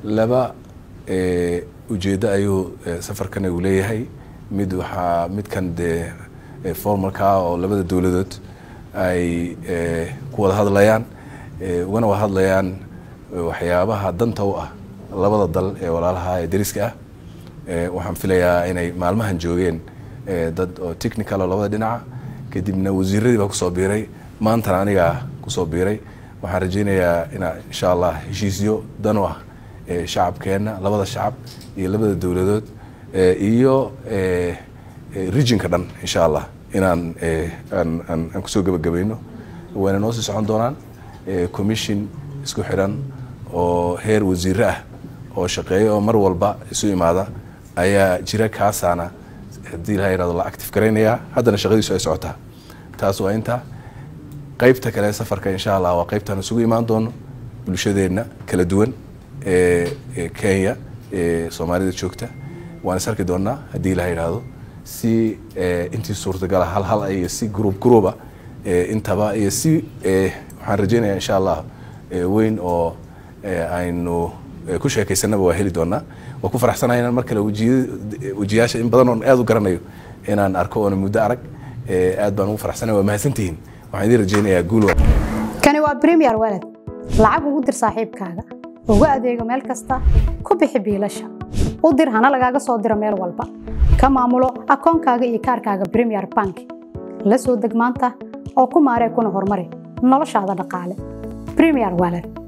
laba ujeeddo ayuu safarkan uu leeyahay mid waxaa midkan dee formalka oo labada dowladood ay ku wada hadlayaan ugana wada hadlayaan waxyaabaha danta u ah labada dal ee walaalaha ee dariska ah waxaan filayaa inay maalmahan joogeen dad oo technical oo labada dhinaca kadibna wasiiradii baa kusoo biiray maantana anigaa kusoo biiray waxaan rajaynayaa inaa insha allah heshiisyo dan u ah shacabkeenna labada shacab iyo labada dowladood iyo regionka dhan insha allah inaan aan kusoo gebagabayno wayna noo sii socon doonaan commission isku xiran oo heer wasiire ah oo shaqeeya oo mar walba isu imaada ayaa jira kaasaana haddii la yirahdo la active garaynayaa haddana shaqadiisu ay socotaa taas waa inta qaybta kale safarka insha allah waa qaybtaan isugu imaan doono bulshadeenna kala duwan ee kenya ee soomaalida joogta waan is arki doonaa haddii la yidhaahdo si intii suurtagala hal hal iyo si group grouba intaba iyo si waxaan rajaynayaa insha allah weyn oo aynu ku sheekaysanaba waa heli doonaa waa ku faraxsanahay inaan mar kale wejiyaasha in badan oon aad u garanayo inaan arko oona muddo arag aad baan ugu faraxsanahay waa mahadsantihiin waxaan idiin rajaynayaa guul kani waa premier walad lacag ugu dir saaxiibkaaga ugu adeego meel kasta ku bixi biilasha u dir hana lagaaga soo diro meel walba ka maamulo akoonkaaga iyo kaarkaaga premier bank la soo deg maanta oo ku maaree kuna horumari noloshaada dhaqaale premier walad